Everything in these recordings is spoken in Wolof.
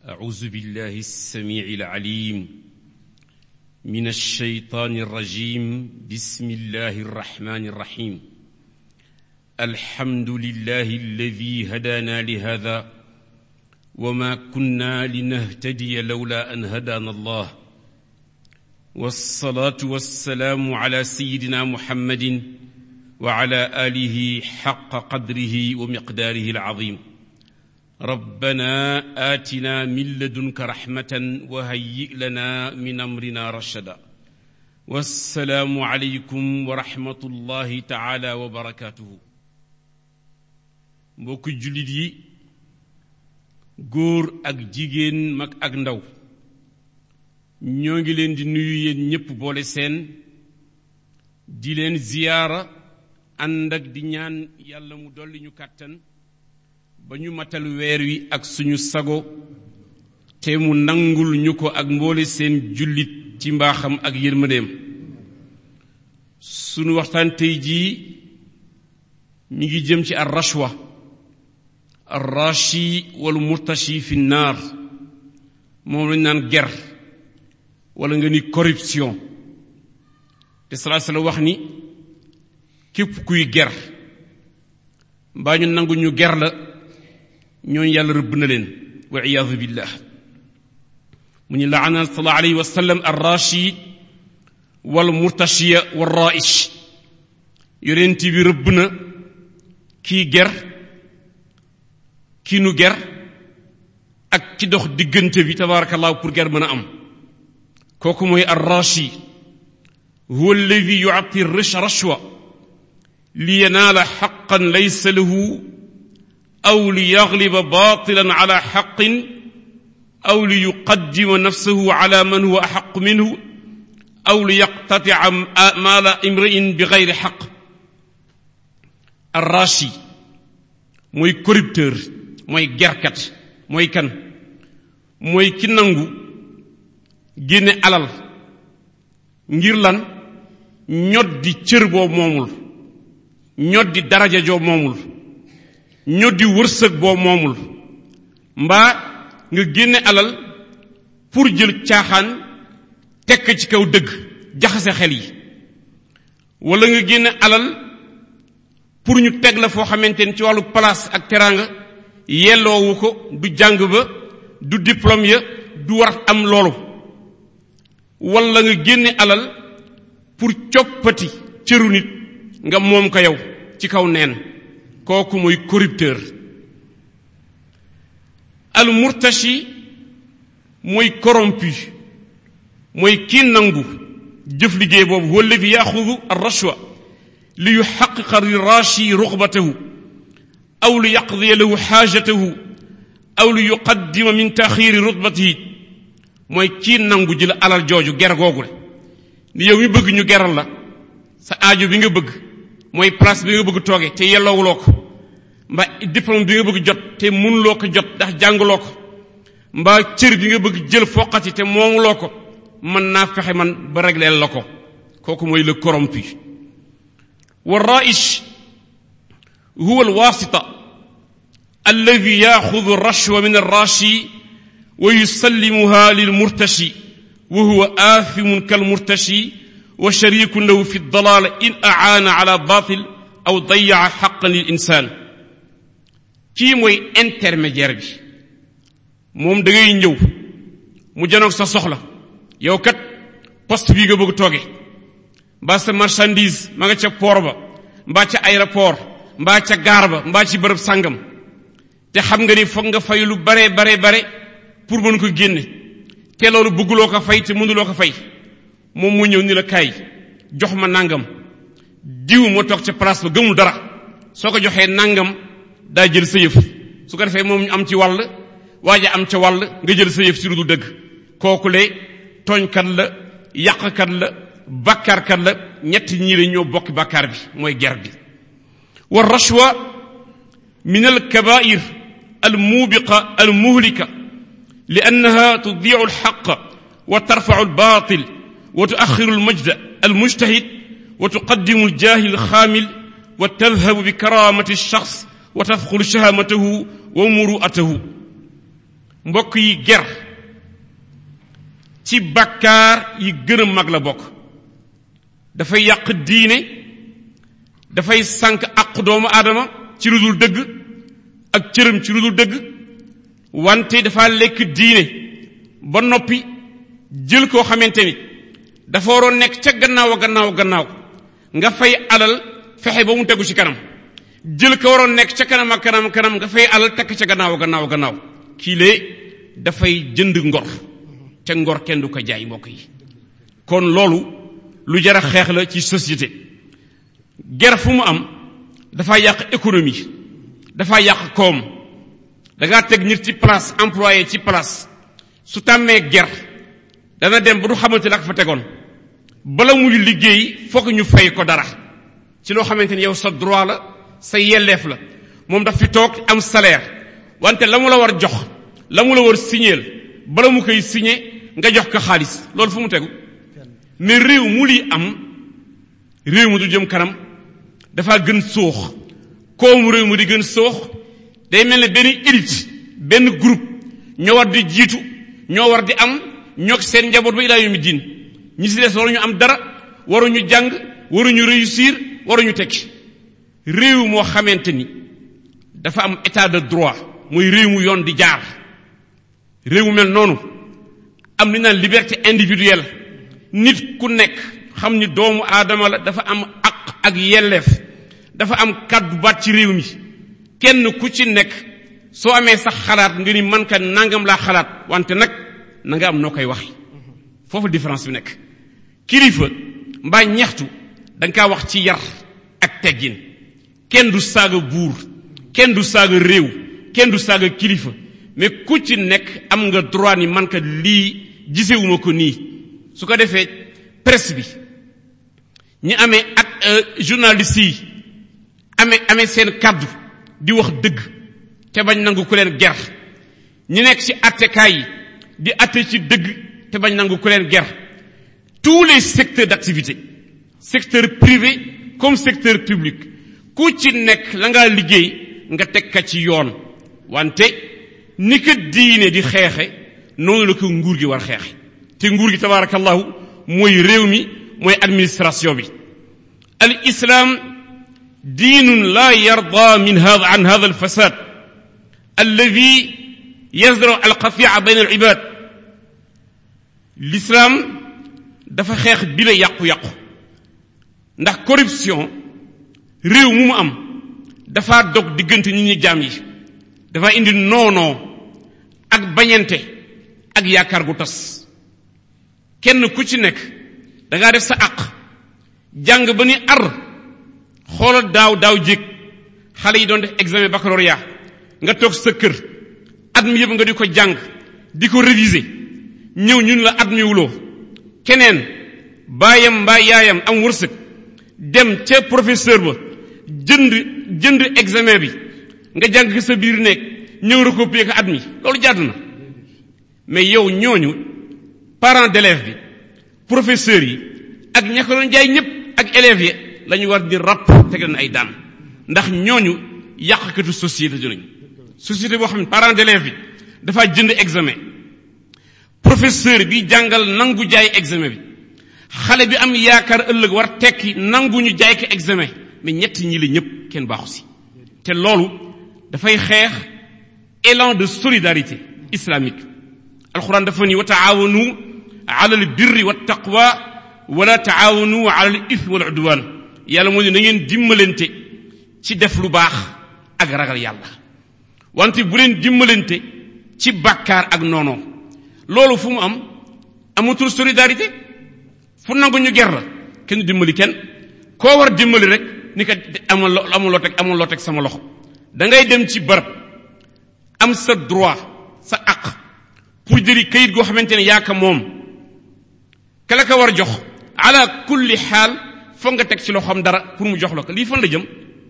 أعوذ بالله السميع العليم من الشيطان الرجيم بسم الله الرحمن الرحيم الحمد لله الذي هدانا لهذا وما كنا لنهتدي لولا أن هدانا الله والصلاة والسلام على سيدنا محمد وعلى آله حق قدره ومقداره العظيم ربنا آتنا من لدنك رحمة وهيئ لنا من أمرنا رشدا والسلام عليكم ورحمة الله تعالى وبركاته mbokk jullit yi góor ak jigéen mag ak ndaw ñoo ngi leen di nuyu yéen ñépp boole seen di leen ziyaara ànd ak di ñaan yàlla mu dolli ñu kàttan ba ñu matal weer wi ak suñu sago te mu nangul ñu ko ak mboole seen jullit ci mbaaxam ak yërmandeem sunu waxtaan tey jii mi ngi jëm ci ar rashwa ar rashi wal murtashi fi naar moom lañ naan ger wala nga ni corruption te salaa sala wax ni képp kuy ger mbaa ñu nangu ñu ger la ñooñu yàlla rëbb na leen wa iyaadu billah mu ñu laana sallallahu alayhi wa sallam ar rashi wal murtashiya wal raish yonent bi rëbb na kii ger kii nu ger ak ci dox diggante bi tabarakallahu pour ger mën a am kooku mooy ar rashi huwa alladi yuati rashwa li yanaala xaqan laysa lahu aw li yagliba batilan ala xaqin aw li yuqaddima nafsahu ala man huwa axaqu minhu aw li yaqtatia maala imriin bi gayri xaq arrashi mooy corrupteur mooy gerkat mooy kan mooy ki nangu génne alal ngir lan ñoddi cër boo moomul ñoddi daraja joo moomul ñoddi wërsëg boo moomul mbaa nga génne alal pour jël caaxaan tekk ci kaw dëgg jaxase xel yi wala nga génne alal pour ñu teg la foo xamante ni ci wàllu place ak teraanga yelloowu ko du jàng ba du diplôme ya du war am loolu wala nga génne alal pour coppati cëru nit nga moom ko yow ci kaw neen kooku mooy corrupteur al murtashi mooy corrompu mooy kii nangu jëf liggéey boobu huwa alladi yaxudu ar rashwa li yuxaqiqa lirashi rugbatahu aw li yaqdiya lahu xaajatahu aw li yuqaddima min taxiri rutbatihi mooy kii nangu jël alal jooju ger googu le ni yow mi bëgg ñu geral la sa aajo bi nga bëgg mooy place bi nga bëgg tooge te yelloowuloo ko mbaa diplôme bi nga bëgg jot te mënuloo ko jot ndax jànguloo ko mbaa cër bi nga bëgg jël foqati te moomuloo ko mën naa fexe man ba régleel la ko kooku mooy le corrompu wa raish huwa alwasita alladi yaxudu rashwa min arrashi wa yusallimuha lilmurtashi wa huwa aathimun kalmurtashi wa sharikun lahu fi dalal in aana ala batil aw dayaa xaqan lil insaan kii mooy intermédiaire bi moom da ngay ñëw mu janoog sa soxla yow kat poste bii nga bëgg tooge mbaa sa marchandise ma nga ca port ba mbaa ca aéroport mbaa ca gaar ba mbaa ci bërëb sàngam te xam nga ni foog nga fay lu bare bare bare pour mën ko génne te loolu bëgguloo ko fay te mënuloo ko fay moom mu ñëw ni la kaay jox ma nangam diw moo toog ca place ba gëmul dara soo ko joxee nangam daa jël sa yëf su ko defee moom ñu am ci wàll waaja am ca wàll nga jël sa yëf si lu du dëgg kooku le tooñkat la yàqkat la bàkkaarkat la ñetti ñii la ñoo bokki bàkkaar bi mooy ger bi wa rashwa min al kabair al mubiqa al muhlika li annaha tudiu al xaq wa tarfau al batil wa tuaxiru al majda al mujtahid wa tuqaddimu al jahil al xaamil wa tadhabu bi karamati al shaxs wa tadxulu shahamatahu wa muru'atahu mbokk yi ger ci bakkaar yi gën a mag la bokk dafay yàq diine dafay sànk àqu doomu aadama ci lu dul dëgg ak cëram ci lu dul dëgg wante dafa lekk diine ba noppi jël koo xamante ni dafa waroon nekk ca gannaaw a gannaaw gannaaw nga fay alal fexe ba mu tegu ci kanam jël ko waroon nekk ca kanam ak kanam kanam nga fay alal takk ca gannaaw gannaaw gannaaw kii lee dafay jënd ngor ca ngor kenn du ko jaay mbokk yi kon loolu lu jar a xeex la ci société ger fu mu am dafa yàq économie dafa yàq koom da ngaa teg nit ci place employé ci place su tàmmee ger dana dem ba du xamante la fa tegoon bala muy liggéey fokk ñu fay ko dara ci loo xamante ni yow sa droit la sa yelleef la moom daf fi toog am salaire wante la mu la war jox la mu la war signéel bala mu koy signé nga jox ko xaalis loolu fu mu tegu mais réew mu lii am réew mu du jëm kanam dafa gën soox koomu réew mu di gën soox day mel ne benn élite benn groupe ñoo war di jiitu ñoo war di am ñoo seen njaboot ba ilaa yawmi diin ñi si des waruñu am dara waruñu jàng waruñu réussir waruñu tekki réew moo xamante ni dafa am état de droit muy réew mu yoon di jaar réew mu mel noonu am li naan liberté individuelle nit ku nekk xam ni doomu aadama la dafa am aq ak yelleef dafa am kàddu baat ci réew mi kenn ku ci nekk soo amee sax xalaat nga ni man ka nangam laa xalaat wante nag na nga am noo koy wax foofu différence bi nekk kilifa mbaa ñaxtu da nga kaa wax ci yar ak teggin kenn du saaga buur kenn du saaga réew kenn du saaga kilifa mais ku ci nekk am nga droit ni man ka lii gisewuma ko nii su ko defee presse bi ñi amee ak journaliste yi amee amee seen kàddu di wax dëgg te bañ nangu ku leen ger ñi nekk ci attekaay yi di atte ci dëgg te bañ nangu ku leen ger tous les secteurs d'activité secteur privé comme secteur public ku ci nekk la ngaa liggéey nga teg ka ci yoon wante ni ko diine di xeexe noonu la ko nguur gi war xeexe te nguur gi tabaarakallahu mooy réew mi mooy administration bi al islam diinun la yarda min hada an hada alfasad alladi yasdaru alqatia bayn alibad l'islam dafa xeex bi la yàqu-yàqu ndax corruption réew mu mu am dafa dog diggante nit ñi jaam yi dafa indi noonoo ak bañante ak yaakaar gu tas kenn ku ci nekk da ngaa def sa àq jàng ba ni ar xoolal daaw daaw jéeg xale yi doon def examen baccalauréat nga toog sa kër at mi yëpp nga di ko jàng di ko réviser ñëw ñun la at mi wuloo keneen baayam mbaa yaayam am wërsëg dem ca professeur ba jënd jënd examen bi nga jàng ko sa biir nekk ñëw recopier ko at mi loolu jàdd na mais yow ñooñu parents d'élèves bi professeurs yi ak ña ko doon jaay ñëpp ak élèves yi la ñu war di ràpp teg leen ay daan ndax ñooñu yàqkatu société dinañ société boo xam ne parents d'élèves bi dafa jënd examen professeur bi jàngal nangu jaay examen bi xale bi am yaakaar ëllëg war tekki nangu ñu jaay ko examen mais ñett ñi la ñëpp kenn baaxu si te loolu dafay xeex élan de solidarité islamique alquran dafa ni wa taawanu ala al birri wa taqwa wala taawanu ala al ithmi wal udwan yàlla moo ne na ngeen dimbalante ci def lu baax ak ragal yàlla wante bu leen dimbalante ci bàkkaar ak noonoo loolu fu mu am amatul solidarité fu nangu ñu ger la kenn dimbali kenn koo war dimbali rek ni ko amul lo amul loo teg amul loo teg sama loxo da ngay dem ci barab am sa droit sa aq pour jëli kayit goo xamante ne yaa ka moom ka la ko war jox ala kulli xaal foog nga teg ci loxoom dara pour mu jox la ko lii fan la jëm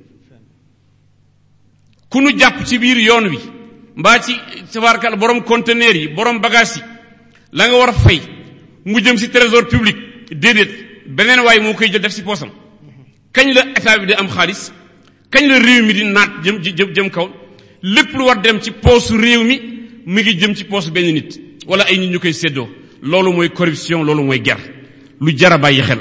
ku nu jàpp ci biir yoon wi mbaa ci tabaarkal borom conteneur yi borom bagage yi la nga war a fay mu jëm ci trésor public déedéet beneen waaye moo koy jël def ci poosam kañ la état bi di am xaalis kañ la réew mi di naat jëm jëm jëm kaw lépp lu war dem ci poosu réew mi mi ngi jëm ci poos benn nit wala ay nit ñu koy séddoo loolu mooy corruption loolu mooy ger lu jara bàyyi xel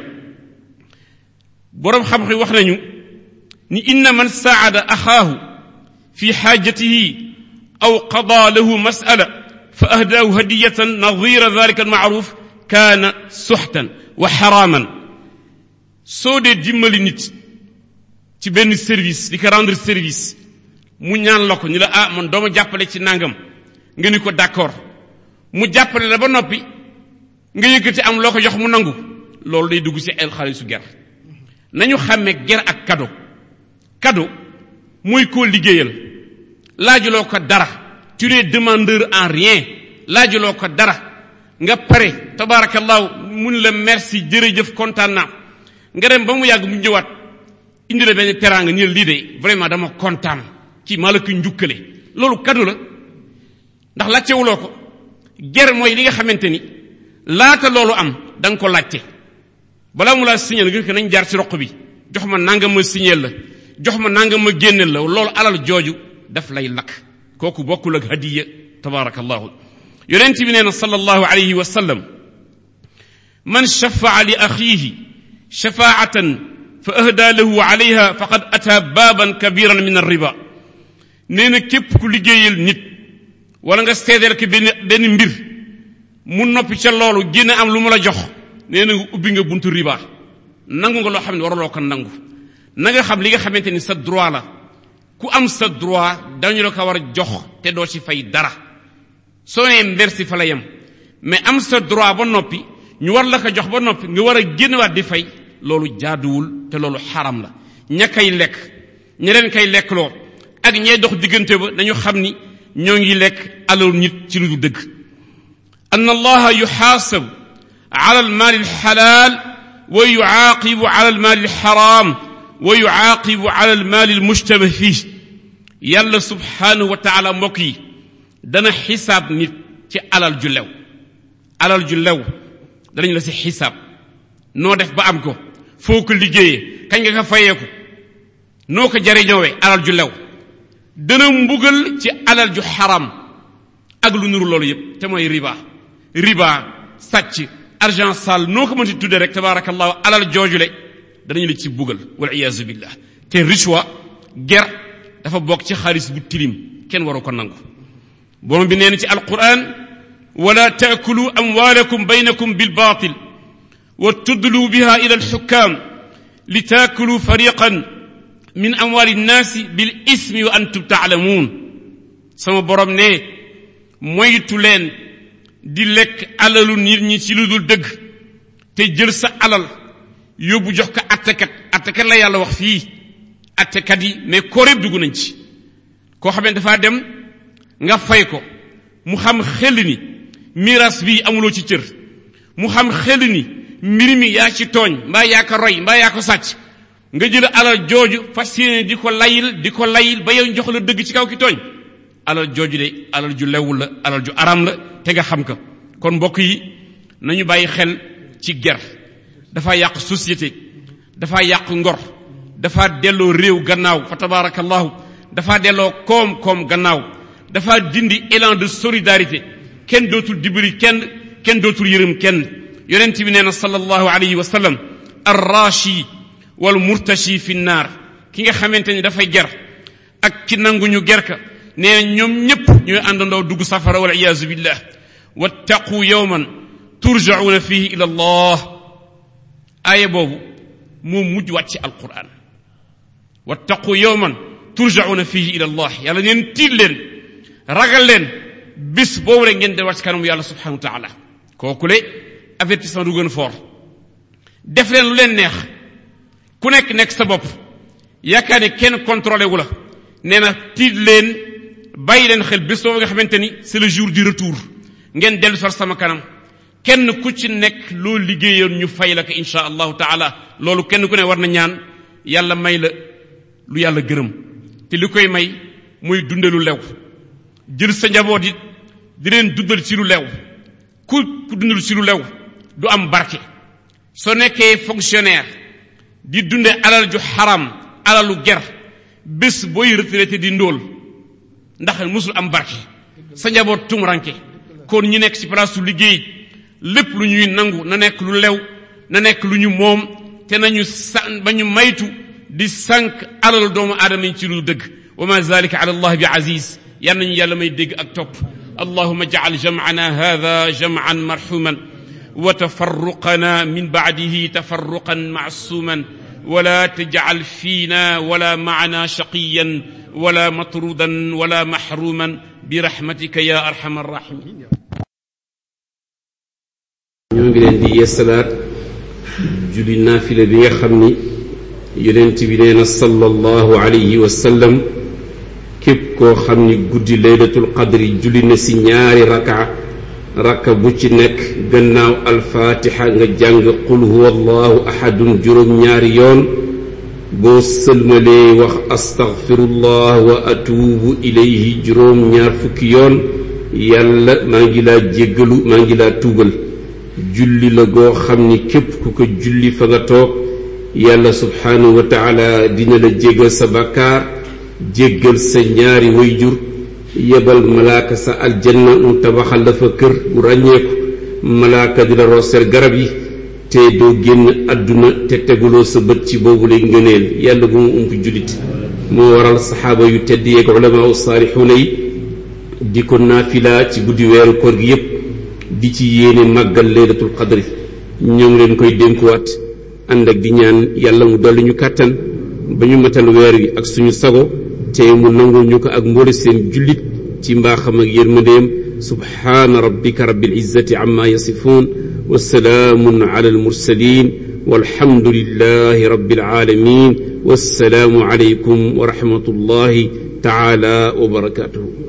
boroom xam-xam wax nañu ni inna man saada axaahu fi xaajatihi aw qada lahu masala fa ahdaahu hadiyatan nadira dalika almaaruf kaana suxtan wa xaraaman soo dee dimbali nit ci benn service di ko rendre service mu ñaan la ko ni la ah man dooma jàppale ci nangam nga ni ko d'accord mu jàppale la ba noppi nga yëkkati am loo ko jox mu nangu loolu day dugg ci el xaalisu ger nañu xàmmee ger ak cadeau cadeau mooy koo liggéeyal laajuloo ko dara tu n'es demandeur en rien laajuloo ko dara nga pare tabarakallahu mun la merci jërëjëf kontaan naa nga dem ba mu yàgg mu ñëwaat indi la benn teraanga ni lii de vraiment dama kontaan kii maa la ko njukkale loolu cadeau la ndax laajtewuloo ko ger mooy li nga xamante ni laata loolu am da nga ko laajte balaa mu laa signal nga ko nañ jaar ci roq bi jox ma nanga ma signal la jox ma nanga ma génneel la loolu alal jooju daf lay lakk kooku bokkul ak hadiya tabarakallahu yonent bi nee na sallallahu alayhi wa sallam man shafaa li axiihi shafaatan fa ahda lahu alayha faqad ata baaban kabiran min arriba nee na képp ku liggéeyal nit wala nga seedeel ko benn benn mbir mu noppi ca loolu génn am lu mu la jox nee na nga ubbi nga buntu riba nangu nga loo xam ne waraloo ko nangu na nga xam li nga xamante ni sa droit la ku am sa droit dañu la ko war a jox te doo ci fay dara soo nee merci fa la yem mais am sa droit ba noppi ñu war la ko jox ba noppi nga war a génnewaat di fay loolu jaaduwul te loolu xaram la ña kay lekk ña leen kay lekk loo ak ñay dox diggante ba dañu xam ni ñoo ngi lekk alalu nit ci lu du dëgg an allaha yuxaasabu ala almaali alxalaal wa yucaaqibu ala almaali alxaraam wa yucaaqibu ala almaali almushtaba fii yàlla subhaanahu wa taala mbokk yi dana xisaab nit ci alal ju lew alal ju lew danañ la si xisaab noo def ba am ko foo ko liggéeyee kañ nga ko fayeeku noo ko jariñoowee alal ju lew dana mbugal ci alal ju xaram ak lu nuru loolu yépp te mooy riba riba sàcc argent sale noo ko mënti tudde rek tabarakallahu alal joojule danañu la ci bugal wal iyaazu billah te richwa ger dafa bokk ci xaalis bu tilim kenn waru ko nangu borom bi nee na ci alquran wala taakulu amwaalakum baynakum bilbatil wa tudlu biha ila alxukam li taakulu fariqan min amwaali nnaasi bil ismi wa antum taalamuun sama borom ne moytu leen di lekk alalu nit ñi ci lu dul dëgg te jël sa alal yóbbu jox ko attekat attekat la yàlla wax fii attekat yi mais koor yëpp dugg nañ ci koo xam ne dafaa dem nga fay ko mu xam xel ni miiras bii amuloo ci cër mu xam xel ni mbir mi yaa ci tooñ mbaa yaa ko roy mbaa yaa ko sàcc nga jël alal jooju fas yéene di ko layil di ko layil ba yow jox la dëgg ci kaw ki tooñ alal jooju de alal ju lewul la alal ju aram la te nga xam ko kon mbokk yi nañu bàyyi xel ci ger dafa yàq société dafa yàq ngor dafa delloo réew gannaaw fa tabarakallahu dafa delloo koom-koom gannaaw dafa dindi élan de solidarité kenn dootul dimbali kenn kenn dootul yërëm kenn yonent bi nee na sallallahu alayhi wa sallam arrashi wal murtashi fi naar ki nga xamante ni dafay ger ak ki nangu ñu ger ka nee na ñoom ñépp ñooy àndandoo dugg safara wal iyaazu billah wattaqu yawman turjauna fihi ila allah aaya boobu moo mujj wàcc ci alquran wattaqu yawman turjauna fihi ila allah yàlla neen tiit leen ragal leen bis boobu rek ngeen delluwaat ci kanamu yàlla subhanahu wa taala kooku le avertissement du gën fort def leen lu leen neex ku nekk nekk sa bopp yaakaar ne kenn contrôlé wu la nee na tiit leen bàyyi leen xel bés boobu nga xamante ni c'est le jour du retour ngeen dellu sar sama kanam kenn ku ci nekk loo liggéeyoon ñu fay la ko insha allahu taala loolu kenn ku ne war na ñaan yàlla may la lu yàlla gërëm te li koy may muy dunde lu lew jël sa njaboot it di leen dundal ci lu lew ku ku dundal ci lu lew du am barke soo nekkee fonctionnaire di dunde alal ju xaram alalu ger bés booy retraité di ndóol ndax musul am barke sa njaboot tumuranke kon ñi nekk ci place su liggéey lépp lu ñuy nangu na nekk lu lew na nekk lu ñu moom te nañu sa ba ñu maytu di sànq alal doomu aadama yi ci lu dëgg wa ma zalika ala allah bi aziz yal nañu yàlla may dégg ak topp allahuma jacal jamcana hada jamcan marxuman wa tafarruqana min bacdihi tafarruqan macsuman ولا تجعل فينا ولا معنا شقيا ولا مطرودا ولا محروما برحمتك يا ارحم الراحمين ñoo ngi leen di yeesalaat julli naafila bi nga xam ni yonent bi nee na sallallahu alayhi wa sallam képp koo xam ni guddi laylatul qadri julli na si ñaari raka raka bu ci nekk gannaaw alfaatixa nga jàng qul huwa allahu ahadun juróom ñaari yoon boo sëlmalee wax astaghfirullah wa atuubu ilayhi juróom ñaar fukki yoon yàlla maa ngi laa jéggalu maa ngi laa tuubal julli la goo xam ni képp ku ko julli fa nga toog yàlla subhaanahu wa taala dina la jéggal sa bàkkaar jéggal sa ñaari wayjur yebal malaaka sa aljanna mu tabaxal la fa kër bu ràññeeku malaaka di la rooseel garab yi te doo génn àdduna te teguloo sa bët ci boobu lay ngëneel yàlla bu mu ump jullit moo waral saxaaba yu tedd yeeg ulamaa u saalixuuna yi di ko naafila ci guddi weeru koor gi yépp di ci yéene màggal laylatul qadri ñoo ngi leen koy dénkuwaat ànd ak di ñaan yàlla mu dolli ñu kàttan ba ñu matal weer wi ak suñu sago te mu nangul ñu ko ak mboole seen jullit ci mbaaxam ak yërmandeem subhaana rabbika rabbil izzati amma yasifuun wa salaamun ala al mursalin walhamdulillahi rabbil alamin wassalaamu alaykum wa rahmatullahi taala wa barakatuhu